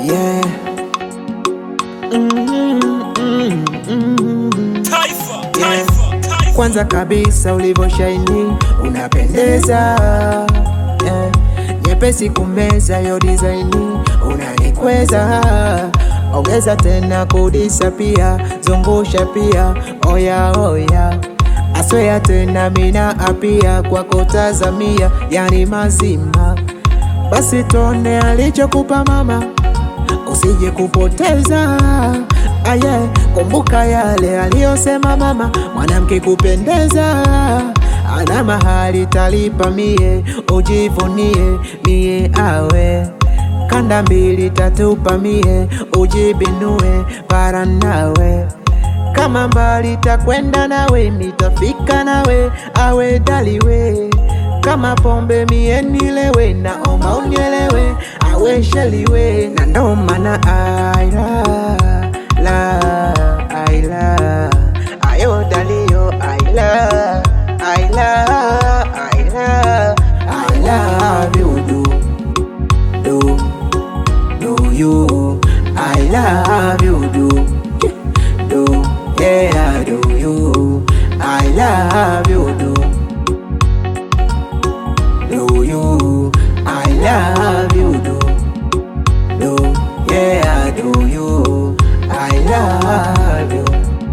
yeah. Mm, mm, mm. Taifa, taifa, taifa. Kwanza kabisa ulivoshaini unapendeza yeah. Nyepesi kumeza yo dizaini unanikweza, ongeza tena kudisa pia zungusha pia oya oya aswea tena mina apia kwa kutazamia yani mazima, basi tone alichokupa mama usije kupoteza aye, kumbuka yale aliyosema mama, mwanamke kupendeza ana mahali talipa mie, ujivunie mie awe kanda mbili tatupa mie, ujibinue para nawe kama mbali takwenda nawe, mitafika nawe awe daliwe kama pombe mie nilewe, naomba unielewe awe sheliwe, na ndo maana aila la aila ayo dalio aila aila aila I love you do do do you I love you do do yeah do you I love you do do you I love you do do yeah do you I love you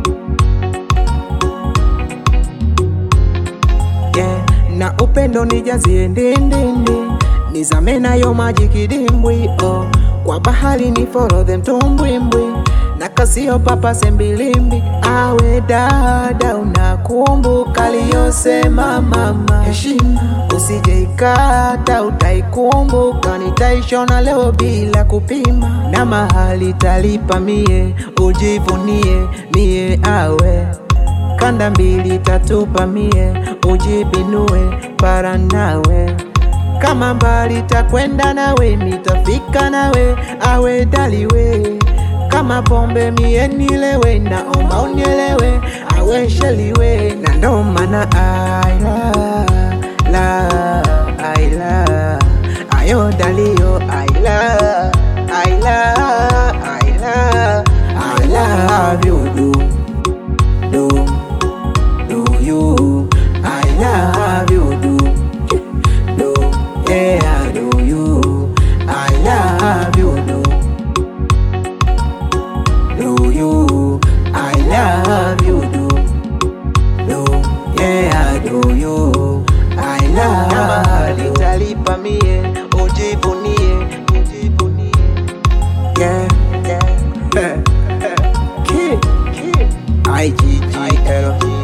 yeah. Na upendo nijazie ndindindi nizame nayo maji kidimbwi oh. Kwa bahari ni forodhe mtumbwimbwi na kasio papase mbilimbi awe dada, unakumbuka aliyosema mama, heshima usije ikata, utaikumbuka. Nitaishona leo bila kupima, na mahali talipa mie, ujivunie mie awe kanda mbili tatupa mie, ujibinue para nawe kama mbali takwenda nawe, mitafika nawe awe daliwe kama pombe mie nilewe, naomba unielewe awe sheliwe, na ndo maana aila la aila ayo dalio aila aila aila I love you do do do you I love you do do yeah do you I love you do do you I love you do do yeah do you I love you talipa mie ujivunie ujivunie yeah yeah Kid, kid. I G G L